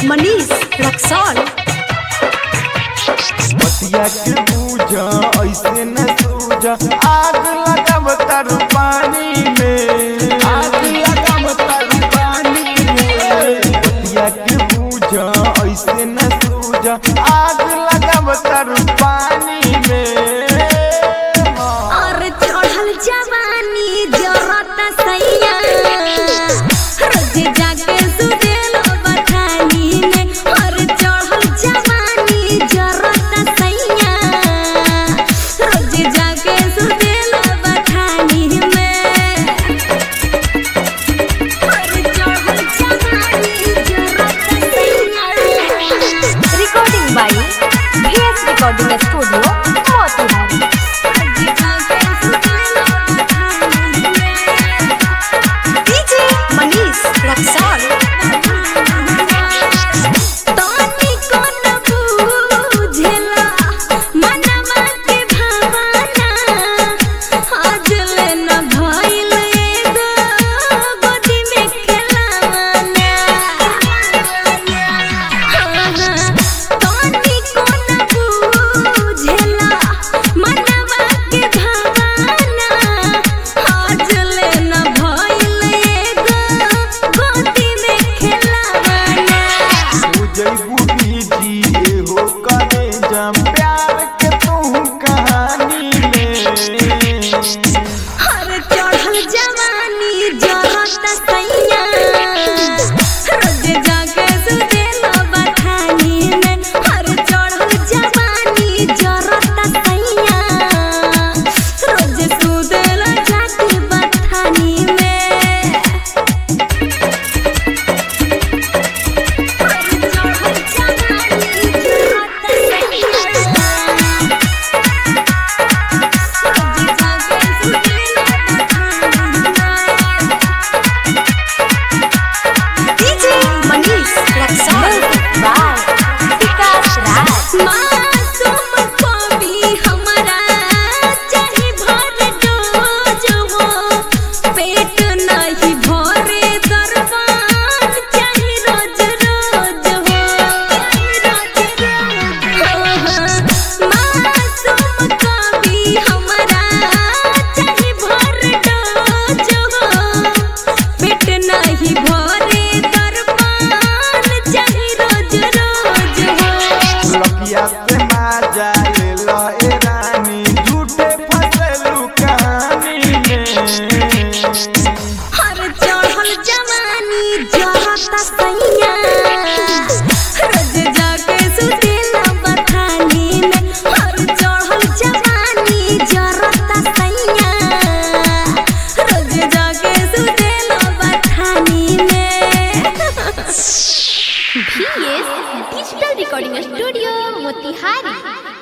मनीष रक्सौल बतिया के बूझा ऐसे न सूझा आग लगाव तर पानी में आग लगाव तर पानी में बतिया के बूझा ऐसे न सूझा आग लगाव तर पानी में और चढ़ल जवानी जरत सैया रोज जाके सुतेलो बठानी में और चढ़ल जवानी जरत सैया रोज जाके सुतेलो बठानी में और चढ़ल जवानी जरत सैया recording by VS recording studio Motihari DJ Manish Raxaul तोनी कोन बुझेला मनवा के भावना आज ले न भइल एगो गोदी में खेलावना तोनी कोन बुझेला मनवा के भावना आज ले न भइल एगो गोदी में खेलावना जैबू बीजी एहो करे जम प्यार के तू कहानी में हर चढ़ल जवानी जरत सैया रोज जाके सुतेलो बठानी में हर चढ़ल जवानी जरत सैया रोज सुतेलो जाके बठानी में हर चढ़ल जवानी जरत सैया डीजे मनीष रक्सौल बाय विकास राज मासूम कवि हमरा चाहे भर डोज हो पेट नहीं भरे दरबार चाहे रोज रोज हो मासूम कवि हमरा चाहे भर डोज हो पेट नहीं भरे दरबार चाहे रोज रोज हो लकिया से माजा ले लो ए रानी झूठे फसलू कहानी में हर चढ़ल जवानी जरत सैया रोज जाके सुतेला बठानी में हर चढ़ल जवानी जरत सैया रोज जाके सुतेला बठानी में VS digital recording studio Motihari